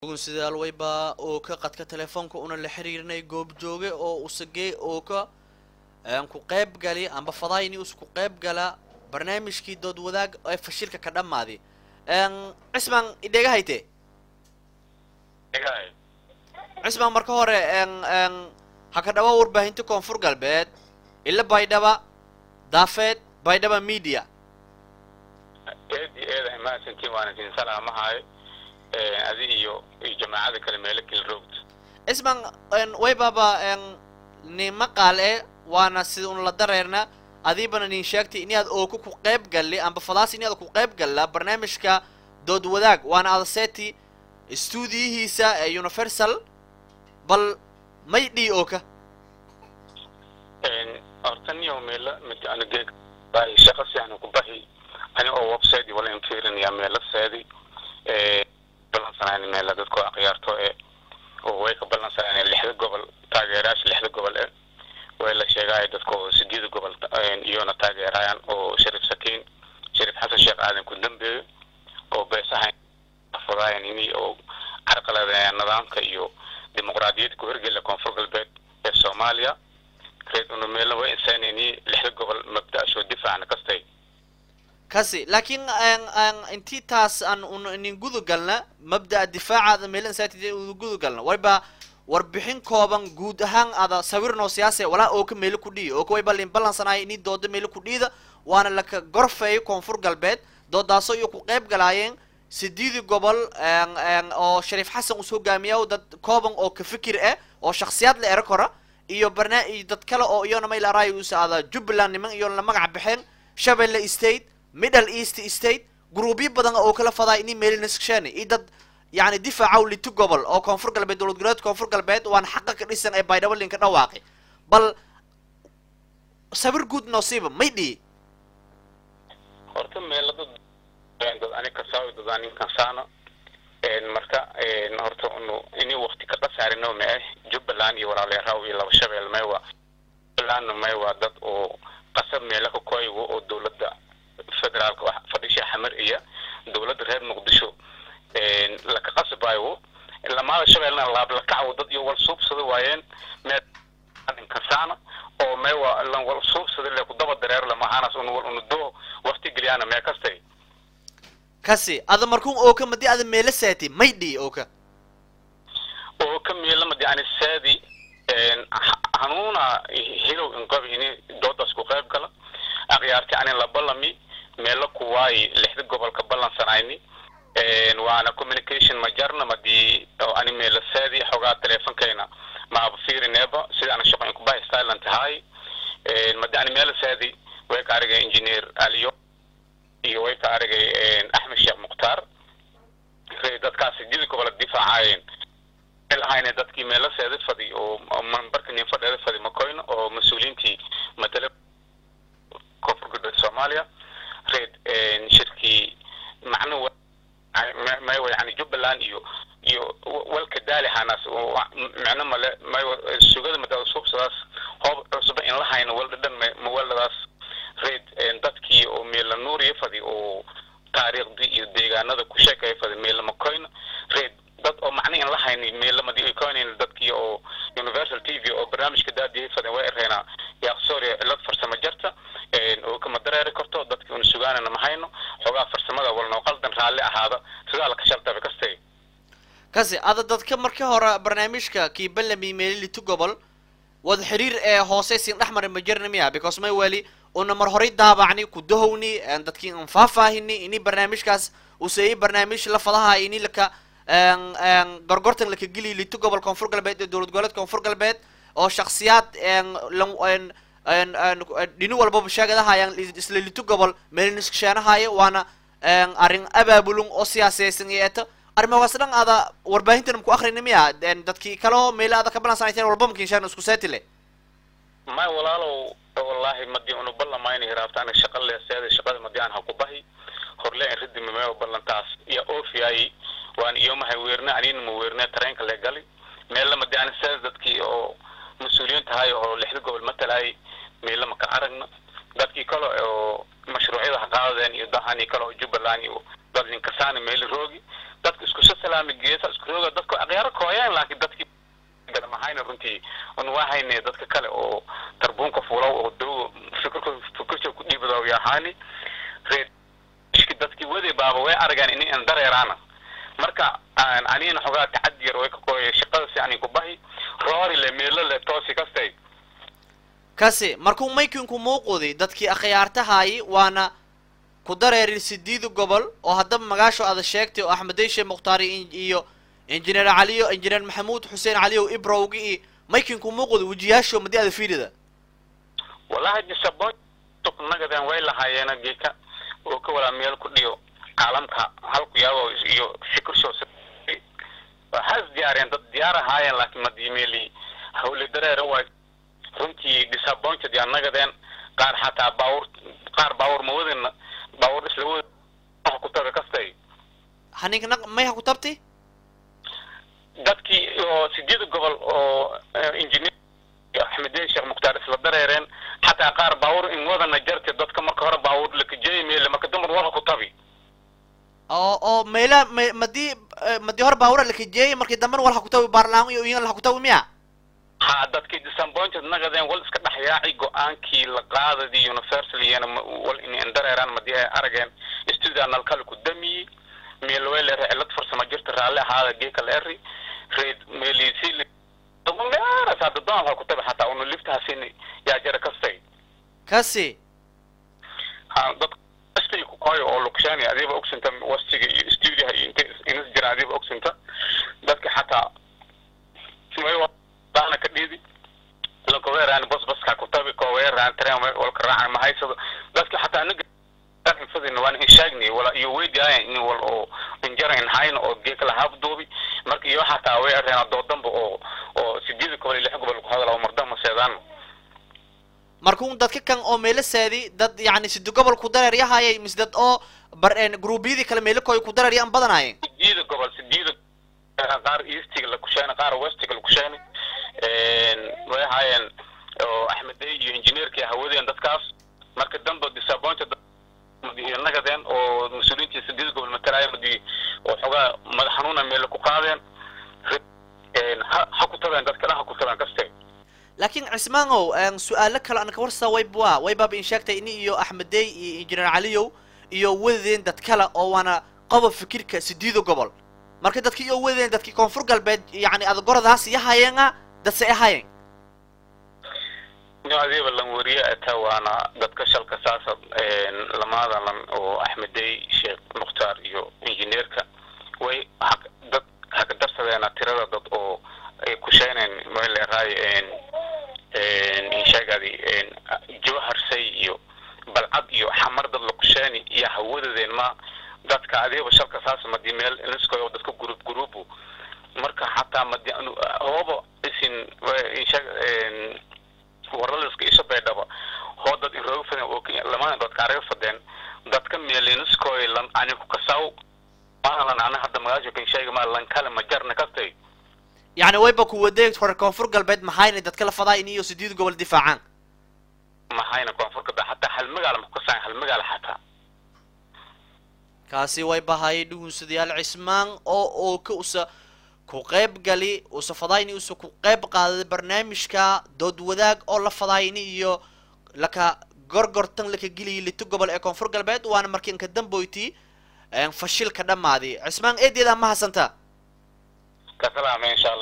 sidaal wayba oo ka qadka telefoonka una la xiriirnay goobjooge oo usagey oo ka ku qayb gali amba fadayni usku qayb gala barnaamijkii dood wadaag ee fashilka ka dhammaadi cismaan idheega hayte cismaan marka hore ha ka dhawa warbaahinta koonfur galbeed ila baydhaba daafeed baydhaba media eedi eeda mahadsantiin waana idin salaamahayo adi iyo iyo jamaacada kale meelo kala roogta cismaan waybaba ni maqaal e waana sida un la dareerna adiibana nin sheegtay inaad ooka ku qayb galli amba fadaas inaad ku qayb galla barnaamijka dood wadaag waana adaseti stuudiyihiisa ee universal bal may dhii ooka horta niyo meela mid ana geeg bahi shaqa sianu ku bahi ani oo website wala infirinaya meela seedi balansanayna meela dadkoo akhyaarto e oo way ka balansanayna lixda gobol taageerayaasha lixda gobol e way la sheegaayo dadka oo sideeda gobol iyona taageerayaan oo shariif sakiin shariif xasan sheekh aadan ku dambeeyo oo beesahayn fadaayan ini oo carqaladeeya nidaamka iyo dimuqraadiyadda ku hirgela koonfur galbeed ee soomaaliya reed una meelna way insaan ini lixda gobol mabda-ashoo difaacna kastay kasi laakiin intii taas aan un inin gudu galna mabda'a difaacaada meelan saatid uda gudu galna wayba warbixin kooban guud ahaan ada sawirnoo siyaase walaa oo ka meelo ku dhiiyo oo ka wayba lin ballansanayo ini dooda meelo ku dhiida waana laka gorfeeyo koonfur galbeed doodaasoo iyo ku qayb galaayeen sideedii gobol oo shariif xasan us hogaamiya dad kooban oo ka fikir ah oo shaksiyaad la ero kora iyo barna iyo dad kale oo iyona mayl araayo us ada jubbaland niman iyo la magac baxeen shabelle state middle east state gruubyo badan oo kala fadaa ini meelinasksheen iyo dad yani difaacaw lito gobol oo koonfur galbeed dowlad goboleedka koonfur galbeed waana xaqa ka dhisan ee baydhabo linka dhawaaqi bal sawir guud noosiiba may dhihi horta meela dad dad ani kasaawi dad anin kansaano marka horta unu ini wakti ka qasaarino ma ah jubbaland iyo walaaleeraw iyo laba shabeel maywa jubbalandna maywa dad oo qasab meela ka koygo oo dowladda federaalka wax fadhisha xamar iyo dowladda reer muqdisho laka qasbayo lamaada shabeelna laablakacaw dad iyo wal suubsada waayeen meekasaana oo meewa lan wal suubsada le ku daba dareero lamahanas un wal unu doo wakti geliyaana mee kastay kasi ada markuun ooka madi ada meela saati may dhii ooka oo ka meela madi ani saadi hanuuna hilow inqabi ini doodaas ku qayb gala akhyaarti ani la ballami meelo kuwaayi lixda gobolka ballansanayni waana communication ma jarna madi oo ani meela saadi xogaa teleefonkayna maaba fiirineeba sida ana shaqo inkubahi styland tahay madi ani meela saadi way ka arigay engineer aliyo iyo way ka arigay axmed sheekh mukhtaar dadkaas sidii gobola difaacayeen lahayne dadkii meela seeda fadi oo mambarka nin fadheeda fadi makoyno oo mas-uuliyiintii matala koonfur galbeed soomaaliya reed shirkii macnu maywa yani jubbaland iyo iyo walka daalihanas micno male maywa sugada mada suubsadaas hoob cusba in la hayno wal dhadhan mawaladaas reed dadkii oo meela nuuriya fadi oo taariikhdii iyo deegaanada ku sheekaya fadi meela makoyno reed dad oo macna in la hayni meelamadi ay koynayn dadkii oo universal t v oo barnaamijka daadiyay faden way ereyna yaaqsooriya cilad farsamo jarta oo kama dareeri karto dadkii una sugaanana ma hayno xoogaa farsamada walnoo qaldan raalli ahaada sidaa laka shaltaba kastay kasi ada dadka markii hore barnaamijka kii ballami meelilitu gobol wada xiriir ee hoose siin dhexmari ma jirna miya because may weli una mar horay daabacni ku dahowni dadkii an faahfaahini ini barnaamijkaas useeyey barnaamij la fadaha ini laka gorgortan laka geliy lito gobol koonfur galbeed ee dowlad goboleed koonfur galbeed oo shaksiyaad dhini walbaba sheegadahayaan isla lito gobol meeliniskasheenahaya waana arrin abaabulun oo siyaaseysan iyo eto arrimahaas dhan ada warbaahintan maku akrina miya dadkii kaleo meela ada ka balansanayteen walba makinshaan isku seetile may walaalow wallahi madi unu ballamayna hiraabtaana shaqa leeseeda shaqada madi aan ha ku bahi horle in ridi mameo ballantaas iyo ofiyayi waan iyomahay weerne anina ma weerne tareenka le gali meella madi aan seeda dadkii oo mas-uuliyiin tahay oo lixda gobol matalayay meella maka aragna dadkii kale oo mashruucyada ha qaadadeen iyo dahani kale oo jubbaland iyo dad ninkasaani meeli roogi dadka dadka iskusoo salaami geesa isku rooga dadka akhyaaro kooyaan laakiin dadkii mahayna runtii un wahayne dadka kale oo tarbuunka fuulaw oo dow fikirka fikirka ku dhiibado yahaani reedki dadkii wadi baaba way argaan ini an dareeraana marka anina xogaa tacadi yar way ka qooya shaqada si ani ku bahi roori le meelo le toosi kastay kasi markuu maykinku muuqudi dadkii akhyaartahaayi waana ku dareerin sideeda gobol oo haddaba magaasho ada sheegtay oo axmed deyshe mukhtaari iyo injineer caliyo injineer maxamuud xuseen caliyow ibrowgi iyo maykinku muuqudi wejiyaasho madi ada fiirida wallahi disabo nagadan way lahaayeena geeka oo ka walaa meel ku dhiyo caalamka halku yaabo iyo fikirsho has diyaariyeen dad diyaar ahaayeen laakiin madiimeeli hawle dareera waay runtii disappointed yaa nagadeen qaar xataa baawur qaar baawur ma wadina baawur isla wada ku taga kastay haninka mayha ku tabti dadkii oo sideeda gobol oo engineer axmedeen sheekh mukhtaar isla dareereen xataa qaar baawur in wadana jarte dadka marka hore baawur lakajeey meele marka damar wala ku tabi oo oo meela me madii madii hore baawura lakajeeyay markii dambena wal ha ku tabi baarlaan iyo iyan la ku tabi miya ha dadkii disappointed nagadeen wal iska dhexyaaci go-aankii la qaadadii universaliyana wal in dareeraan madii ay arageen studio nalkale ku damiyey meel way leedahay cilad farsamo jirta raalli ahaada geeka leeri reed meelisi meeras hadda doon ha ku tabi xataa una liftahasin yaa jara kastay kasi ha dad kastay ku koyo oo lukshaani adiiba ogsinta wastiga iyo studioha iyo inta inas jira adiiba ogsinta dadka xataa daana ka dhiidi lakoweeraan bos baska ku tabi koweeraan tren walka raacan mahaysado dadka xataa anaga fadin waan in sheegnay wala iyo weydiyaayan in wal oo injara in hayn oo geeka la habduubi marka iyo xataa way areen doodanba oo oo sideeda gobol iyo lix gobol ku hadala mardama seedaan markuu dadka kan oo meelo saadi dad yacni sidi gobol ku dareer yahaayay mise dad oo bar gruubyadii kale meelo koy ku dareer yaan badanaayeen sideeda gobol sideeda qaar eastiga la kusheena qaar westiga la kusheena way ahaayeen oo axmedey iyo injineerkii hawadeen dadkaas marka dambe disappointed nagadeen oo mas-uuliyiintii sideeda gobol matalaayo madi oo xogaa madax xanuuna meel ku qaadeen ha ha ku tabeen dadka dhan ha ku tabeen kaste laakiin cismaanow su-aalo kale aan ka warsaa wayba waybaaba in sheegtay ini iyo axmedey iyo injineer caliyow iyo wadadeen dad kale oo waana qobob fikirka sideeda gobol marka dadki iyo wadadeen dadki koonfur galbeed yacni adagoradaas yahayeena dadse ahaayeen no adiiba lan wariye ata waana dadka shalka saasa lamaada lan oo axmedey sheekh mukhtaar iyo injineerka way dad haka darsadeena tirada dad oo ay kusheeneen maleeraay insheegadi jawharsay iyo balcad iyo xamar dad la kusheeni iyo hawadadeen ma dadka adiiba shalka saasa madi meel iniskoyo dadka group groupu marka xataa madi hooba isin insheeg warlaliska isha baydhaba hoo dad inrooga fadeen oo lamada dadka araga fadeen dadka meeliniskoy lan ani ku kasaw maalan ana hadda magaasho kan sheega ma lan kale ma jarna kastay yacni wayba ku wadeeg hore koonfur galbeed maxayna dadka la fadaa in iyo sideed gobol difaacaan maxayna koonfur galbeed xataa hal magaala ma ku kasaan hal magaala xataa kaasi way bahayay dhugunsadayaal cismaan oo oo ka usa ku qayb gali usa fadayni usa ku qayb qaaday barnaamijka dood wadaag oo la fadayni iyo laka gorgortan laka geliyay lito gobol ee koonfur galbeed waana markii inka damboyti fashilka dhammaadi cismaan eedeeda ma hasantaa kasalaame insha allah